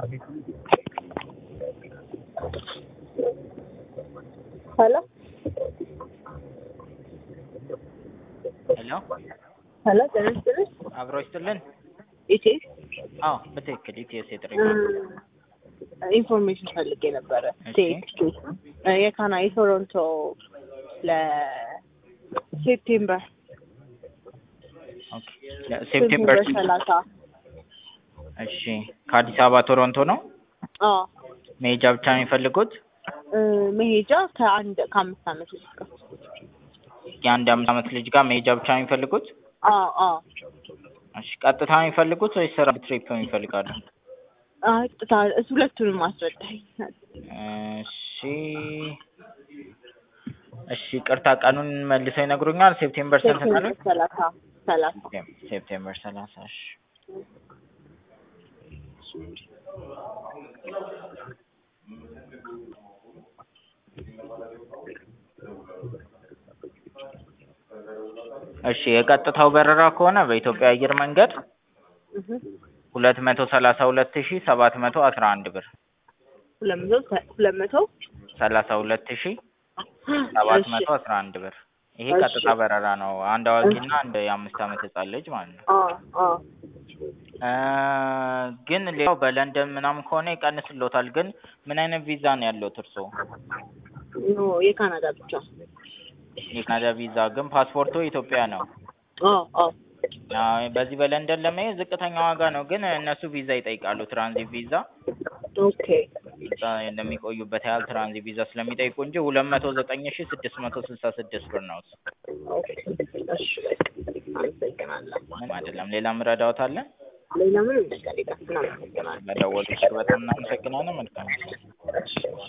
ሄሎ ሄሎ ሄሎ ጤና ይስጥልኝ። አብሮ ይስጥልን። ኢቴስ አዎ በትክክል ኢቲኤስ የጥሪ ኢንፎርሜሽን ፈልጌ ነበረ። እሺ። ቴክስቱ የካና የቶሮንቶ ለሴፕቴምበር ኦኬ ሴፕቴምበር ሰላሳ እሺ ከአዲስ አበባ ቶሮንቶ ነው አዎ መሄጃ ብቻ ነው የሚፈልጉት እ መሄጃ ከአንድ ከአምስት ዓመት ልጅ ጋር የአንድ አምስት ዓመት ልጅ ጋር መሄጃ ብቻ ነው የሚፈልጉት አዎ አዎ እሺ ቀጥታ ነው የሚፈልጉት ወይስ ስራ ትሪፕ ነው ይፈልጋሉ አይ ጥታ እሱ ሁለቱንም አስረዳኝ። እሺ እሺ ቅርታ ቀኑን መልሰው ይነግሩኛል ሴፕቴምበር ስንት ነው ሴፕቴምበር ሰላሳ ሰላሳ ሴፕቴምበር ሰላሳ እሺ እሺ የቀጥታው በረራ ከሆነ በኢትዮጵያ አየር መንገድ እህ ሁለት መቶ ሰላሳ ሁለት ሺ ሰባት መቶ አስራ አንድ ብር ሁለት መቶ ሁለት መቶ ሰላሳ ሁለት ሺ ሰባት እሺ መቶ አስራ አንድ ብር ይሄ እሺ። ቀጥታ በረራ ነው። አንድ አዋቂና አንድ የአምስት ዓመት ህጻን ልጅ ማለት ነው። አዎ አዎ እ ግን ሌላው በለንደን ምናምን ከሆነ ይቀንስሎታል። ግን ምን አይነት ቪዛ ነው ያለውት እርስዎ? ኖ የካናዳ ብቻ የካናዳ ቪዛ ግን ፓስፖርቱ ኢትዮጵያ ነው። አዎ አዎ አዎ፣ በዚህ በለንደን ለመሄድ ዝቅተኛ ዋጋ ነው። ግን እነሱ ቪዛ ይጠይቃሉ። ትራንዚት ቪዛ ኦኬ እዛ እንደሚቆዩበት ያህል ትራንዚት ቪዛ ስለሚጠይቁ እንጂ ሁለት መቶ ዘጠኝ ሺ ስድስት መቶ ስልሳ ስድስት ብር ነው። እሱ ኦኬ እሺ በቃ አመሰግናለሁ። ምንም አይደለም። ሌላ ምረዳዎት አለ? ሌላ ምንም ነገር የለም። እናመሰግናለን። ለደወሉት በጣም እናመሰግናለን። መልካም ጊዜ። እሺ